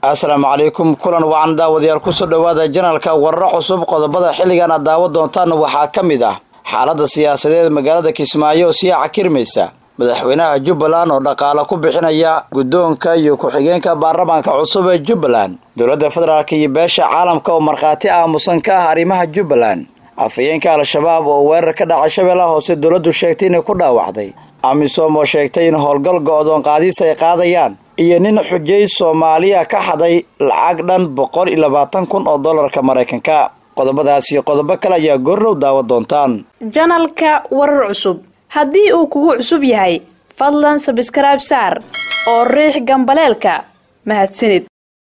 assalaamu calaykum kulan wacan daawadayaal kusoo dhowaada janalka wararo cusub qodobada xilligan aad daawo doontaan waxaa ka mid ah xaaladda siyaasadeed magaalada kismaayo oo sii cakirmaysa madaxweynaha jubbaland oo dhaqaale ku bixinaya guddoonka iyo ku-xigeenka baarlamaanka cusub ee jubbaland dowladda federaalk iyo beesha caalamka oo markhaati aamusan ka ah arrimaha jubbaland afhayeenka al-shabaab oo weerar ka dhacay shabeellaha hoose dowladdu sheegtay inay ku dhaawacday amisom oo sheegtay in howlgal go-doon qaadiis ay qaadayaan iyo nin xujay soomaaliya ka xaday lacag dhan boqol iyo labaatan kun oo dollarka maraykanka qodobadaas iyo qodobo kale ayaa goorrow daawa doontaan janalka warar cusub haddii uu kugu cusub yahay fadlan sabskrayb saar oo riix gambaleelka mahadsanid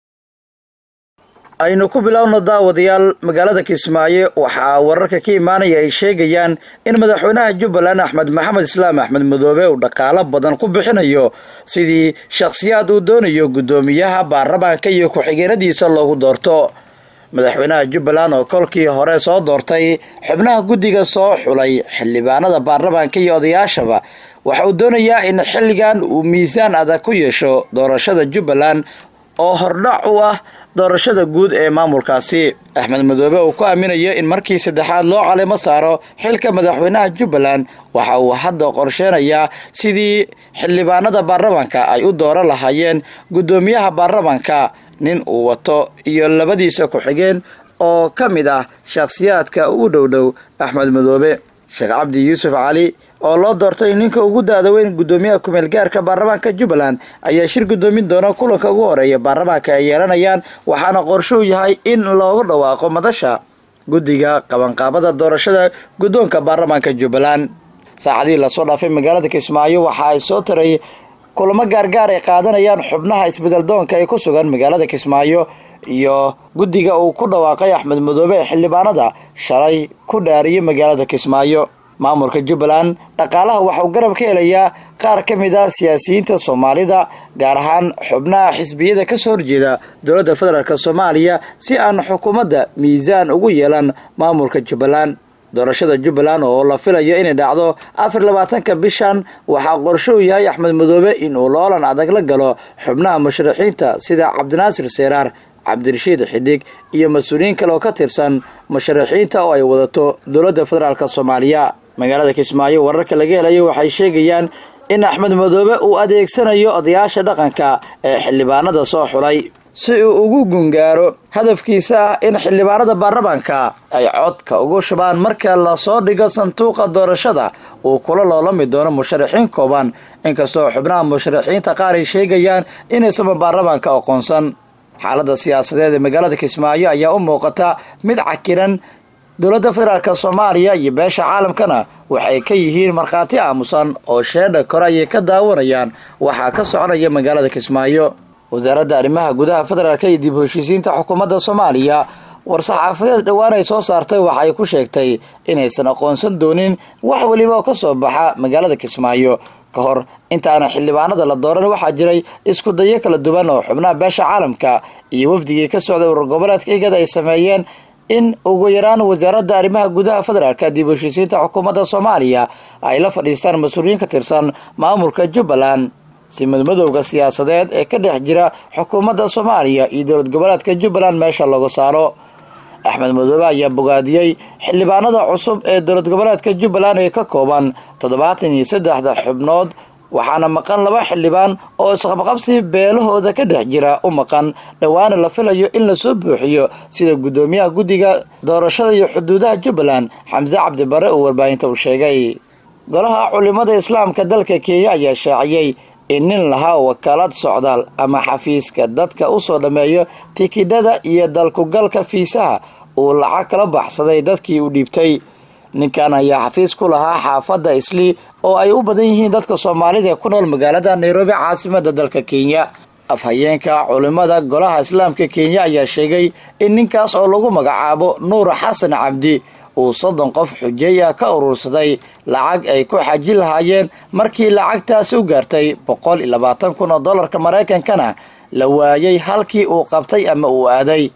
aynu ku bilowno daawadayaal magaalada kismaayo waxaa wararka ka imaanaya ay sheegayaan in madaxweynaha jubbaland axmed maxamed islaam axmed madoobe uu dhaqaalo badan ku bixinayo sidii shakhsiyaad uu doonayo guddoomiyaha baarlamaanka iyo ku-xigeenadiisa loogu doorto madaxweynaha jubbaland oo kolkii hore soo doortay xubnaha guddiga soo xulay xildhibaanada baarlamaanka iyo odayaashaba waxa uu doonayaa in xilligan uu miisaan adag ku yeesho doorashada jubbaland oo hordhac u ah doorashada guud ee maamulkaasi axmed madoobe uu ku aaminayo in markii saddexaad loo calimo saaro xilka madaxweynaha jubbaland waxa uu hadda qorsheenayaa sidii xildhibaanada baarlamaanka ay u dooran lahaayeen guddoomiyaha baarlamaanka nin uu wato iyo labadiisa ku-xigeen oo ka mid ah shakhsiyaadka ugu dhowdhow axmed madoobe sheekh cabdi yuusuf cali oo loo doortay ninka ugu da-da weyn guddoomiyaha kumeel gaarka baarlamaanka jubbaland ayaa shir guddoomin doona kulanka ugu horeeya baarlamaanka ay yeelanayaan waxaana qorshuu yahay in loogu dhawaaqo madasha guddiga qabanqaabada doorashada guddoonka baarlamaanka jubbaland saacadihii lasoo dhaafay magaalada kismaayo waxa ay soo taray kulamo gaargaar ay qaadanayaan xubnaha isbedeldoonka ee ku sugan magaalada kismaayo iyo guddiga uu ku dhawaaqay axmed madoobe ee xildhibaanada shalay ku dhaariyay magaalada kismaayo maamulka jubbaland dhaqaalaha waxauu garab ka helayaa qaar ka mid a siyaasiyiinta soomaalida gaar ahaan xubnaha xisbiyada kasoo horjeeda dowladda federaalk soomaaliya si aan xukuumadda miisaan ugu yeelan maamulka jubbaland doorashada jubbaland oo la filayo inay dhacdo afar labaatanka bishan waxaa qorshou yahay axmed madoobe inuu loolan adag la galo xubnaha musharaxiinta sida cabdinaasir seeraar cabdirashiid xidig iyo mas-uuliyiin kale oo ka tirsan musharaxiinta oo ay wadato dowladda federaalk soomaaliya magaalada kismaayo wararka laga helayo waxay sheegayaan in axmed madoobe uu adeegsanayo odayaasha dhaqanka ee xildhibaanada soo xulay si uu ugu gungaaro hadafkiisa ah in xildhibaanada baarlamaanka ay codka ugu shubaan marka lasoo dhigo sanduuqa doorashada uu kula loolami doono musharaxiin kooban inkastoo xubnaha musharaxiinta qaar ay sheegayaan inaysanba baarlamaanka aqoonsan xaaladda siyaasadeed ee magaalada kismaayo ayaa u muuqata mid cakiran dowladda federaalk soomaaliya iyo beesha caalamkana waxay ka yihiin markhaati aamusan oo sheedha kore ayay ka daawanayaan waxaa ka soconaya magaalada kismaayo wasaaradda arrimaha gudaha federaalk iyo dib heshiisiinta xukuumadda soomaaliya war-saxaafadeed dhowaan ay soo saartay waxa ay ku sheegtay inaysan aqoonsan doonin wax weliba oo ka soo baxa magaalada kismaayo ka hor intaana xildhibaanada la dooran waxaa jiray isku dayo kala duwan oo xubnaha beesha caalamka iyo wafdigii ka socday urur goboleedka igada ay sameeyeen in ugu yaraan wasaaradda arrimaha gudaha federaalka dib heshiisiinta xukuumadda soomaaliya ay la fadhiistaan mas-uuliyiin ka tirsan maamulka jubbaland si madmadowga siyaasadeed ee ka dhex jira xukuumadda soomaaliya iyo dowlad goboleedka jubbaland meesha lagu saaro axmed madoobe ayaa bogaadiyey xildhibaanada cusub ee dowlad goboleedka jubbaland ee ka kooban toddobaatan iyo saddexda xubnood waxaana maqan laba xildhibaan oo isqabqabsi beelahooda ka dhex jira u maqan dhowaana la filayo in lasoo buuxiyo sida guddoomiyaha guddiga doorashada iyo xuduudaha jubbaland xamse cabdibare uu warbaahinta u sheegay golaha culimada islaamka dalka kenya ayaa shaaciyey in nin lahaa wakaalad socdaal ama xafiiska dadka usoo dhammeeyo tikidhada iyo dalkugalka fiisaha uu lacag kala baxsaday dadkii u dhiibtay ninkan ayaa xafiis ku lahaa xaafadda islii oo ay u badan yihiin dadka soomaalida ee ku nool magaalada nairobi caasimada dalka kenya afhayeenka culimada golaha islaamka kenya ayaa sheegay in ninkaas oo lagu magacaabo nuur xasan cabdi uu soddon qof xujeey ah ka urursaday lacag ay ku xaji lahaayeen markii lacagtaasi u gaartay boqol iyo labaatan kun oo dollarka maraykankana la waayay halkii uu qabtay ama uu aaday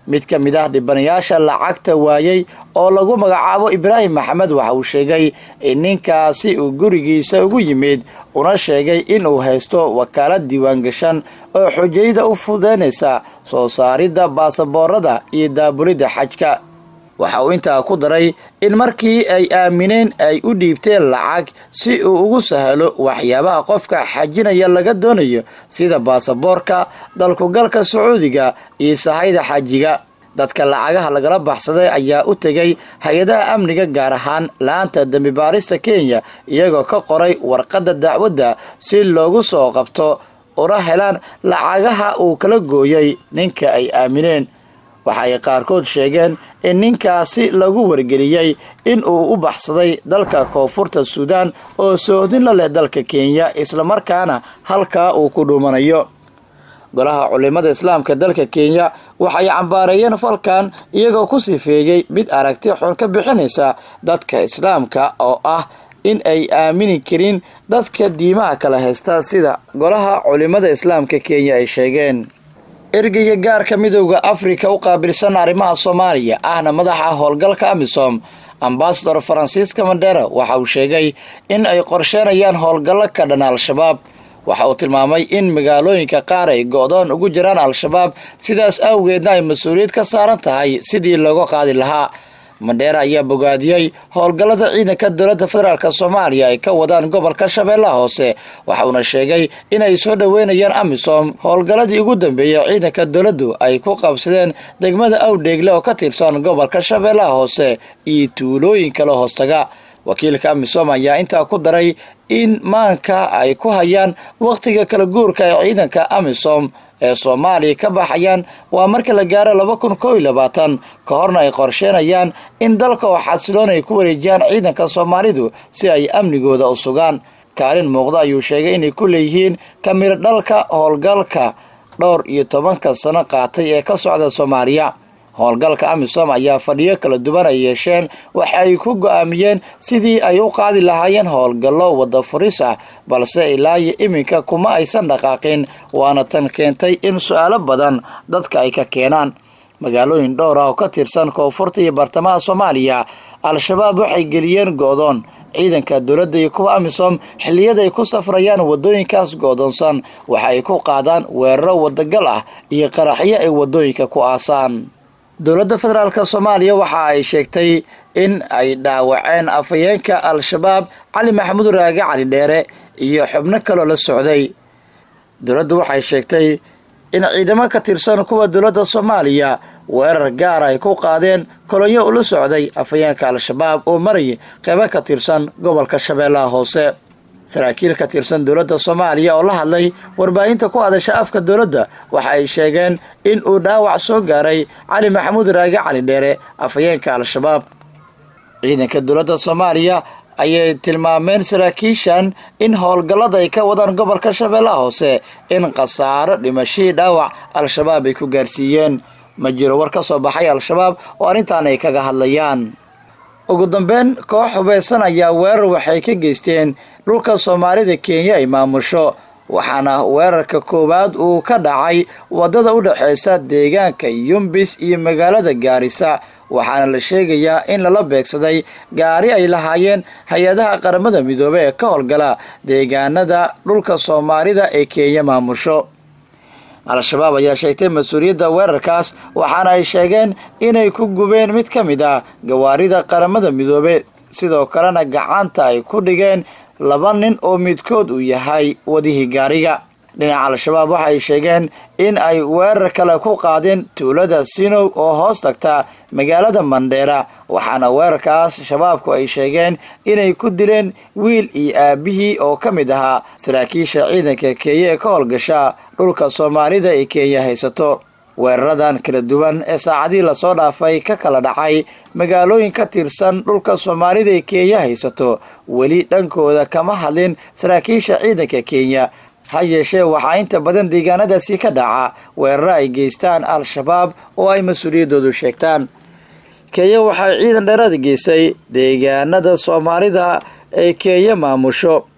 mid ka mid ah dhibanayaasha lacagta waayey oo lagu magacaabo ibraahim maxamed waxa uu sheegay in ninkaasi uu gurigiisa ugu yimid una sheegay inuu haysto wakaalad diiwaangashan oo xujayda u fudeynaysa soo saaridda baasaboorada iyo daabulidda xajka waxa uu intaa ku daray in markii ay aamineen ay u dhiibteen lacag si uu ugu sahalo waxyaabaha qofka xajinaya laga doonayo sida baasaboorka dalkugalka sacuudiga iyo sahayda xajiga dadka lacagaha lagala baxsaday ayaa u tegay hay-adaha amniga gaar ahaan laanta dembi baarista kenya iyagoo ka qoray warqadda dacwadda si loogu soo qabto una helaan lacagaha uu kala gooyey ninka ay aamineen waxa ay qaarkood sheegeen in ninkaasi lagu wargeliyey in uu u baxsaday dalka koonfurta suudaan oo soodin la leh dalka kenya islamarkaana halkaa uu ku dhuumanayo golaha culimada islaamka dalka kenya waxay cambaareeyeen falkan iyagoo ku sifeeyey mid aragti xun ka bixinaysa dadka islaamka oo ah in ay aamini karin dadka diimaha kala haysta sida golaha culimada islaamka kenya ay sheegeen ergeyga gaarka midooda afrika u qaabilsan arrimaha soomaaliya ahna madaxa howlgalka amisom ambasador faransiiska mandera waxa uu sheegay in ay qorsheenayaan howlgallo ka dhan al-shabaab waxa uu tilmaamay in magaalooyinka qaar ay go-doon ugu jiraan al-shabaab sidaas awgeedna ay mas-uuliyad ka saaran tahay sidii looga qaadi lahaa mandheera ayaa bogaadiyey howlgallada ciidanka dowladda federaalk soomaaliya ay ka wadaan gobolka shabeellaha hoose waxauna sheegay inay soo dhoweynayaan amisom howlgalladii ugu dambeeyey ciidanka dowladdu ay ku qabsadeen degmada awdheegle oo ka tirsan gobolka shabeellaha hoose iyo tuulooyin kale hoostaga wakiilka amisom ayaa intaa ku daray in maanka ay ku hayaan wakhtiga kala guurka ee ciidanka amisom ee soomaaliya ka baxayaan waa marka la gaaro laba kun koo iyo labaatan ka horna ay qorsheenayaan in dalka oo xasiloon ay ku wareejiyaan ciidanka soomaalidu si ay amnigooda u sugaan kaalin muuqda ayuu sheegay inay ku leeyihiin kamiro dhalka howlgalka dhowr iyo tobanka sano qaatay ee ka socda soomaaliya howlgalka amisom ayaa fadhiyo kala duwan ay yeesheen waxa ay ku go-aamiyeen sidii ay u qaadi lahaayeen howlgallo wadda furis ah balse ilaayo iminka kuma aysan dhaqaaqin waana tan keentay in su-aalo badan dadka ay ka keenaan magaalooyin dhowr ah oo ka tirsan koonfurta iyo bartamaha soomaaliya al-shabaab waxay geliyeen go-doon ciidanka dowladda iyo kuwa amisom xilliyada ay ku safrayaan waddooyinkaas go-doonsan waxa ay ku qaadaan weeraro wadagal ah iyo qaraxyo ay waddooyinka ku aasaan dowladda federaalk soomaaliya waxa ay sheegtay in ay dhaawaceen afhayeenka al-shabaab cali maxamuud raage cali dheere iyo xubno kaloo la socday dowladdu waxay sheegtay in ciidamo ka tirsan kuwa dowladda soomaaliya weerar gaar ay ku qaadeen kolonyo ula socday afhayeenka al-shabaab oo marayay qeybo ka tirsan gobolka shabeellaha hoose saraakiil ka tirsan dowladda soomaaliya oo la hadlay warbaahinta ku hadasha afka dowladda waxa ay sheegeen in uu dhaawac soo gaaray cali maxamuud raage cali dheere afhayeenka al-shabaab ciidanka dowladda soomaaliya ayay tilmaameen saraakiishan in howlgallada ay ka wadaan gobolka shabeellaha hoose in khasaaro dhimashihii dhaawac al-shabaab ay ku gaarsiiyeen ma jiro war ka soo baxay al-shabaab oo arrintan ay kaga hadlayaan ugu dambeyn koox hubeysan ayaa weerar waxay ka geysteen dhulka soomaalida kenya ay maamusho waxaana weerarka koowaad uu ka dhacay waddada u dhexeysa deegaanka yumbis iyo magaalada gaarisa waxaana la sheegayaa in lala beegsaday gaari ay lahaayeen hay-adaha qaramada midoobe ee ka howlgala deegaanada dhulka soomaalida ee kenya maamusho al-shabaab ayaa sheegtay mas-uuliyadda weerarkaas waxaana ay sheegeen inay ku gubeen mid ka mid ah gawaarida qaramada midoobe sidoo kalena gacanta ay ku dhigeen laba nin oo midkood uu yahay wadihii gaariga dhinaca al-shabaab waxay sheegeen in ay weerar kale ku qaadeen tuulada sinow oo hoos tagta magaalada mandheera waxaana weerarkaas shabaabku ay sheegeen inay ku dileen wiil iyo aabihii oo ka mid ahaa saraakiisha ciidanka kenya ee ka howlgasha dhulka soomaalida ee kenya haysato weeraradan kala duwan ee saacadihii lasoo dhaafay ka kala dhacay magaalooyin ka tirsan dhulka soomaalida ee kenya haysato weli dhankooda kama hadlin saraakiisha ciidanka kenya ha yeeshee waxaa inta badan deegaanadaasi ka dhaca weeraro ay geystaan al-shabaab oo ay mas-uuliyaddoodu sheegtaan kenya waxay ciidan dheeraad geysay deegaanada soomaalida ee kenya maamusho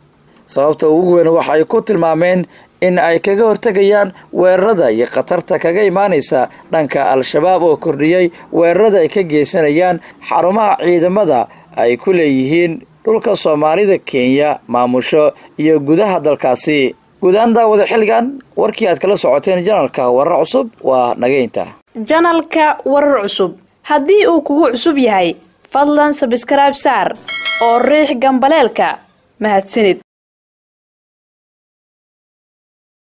sababta ugu weyn waxa ay ku tilmaameen in ay kaga hortegayaan weerarada iyo khatarta kaga imaanaysa dhanka al-shabaab oo kordhiyey weerarada ay ka geysanayaan xarumaha ciidamada ay ku leeyihiin dhulka soomaalida kenya maamusho iyo gudaha dalkaasi guud ahaan daawada xilligan warkii aad kala socoteen janalka warar cusub waa nageynta janalka warar cusub haddii uu kugu cusub yahay fadlan sabskrayb saar oo riix gambaleelka mahadsanid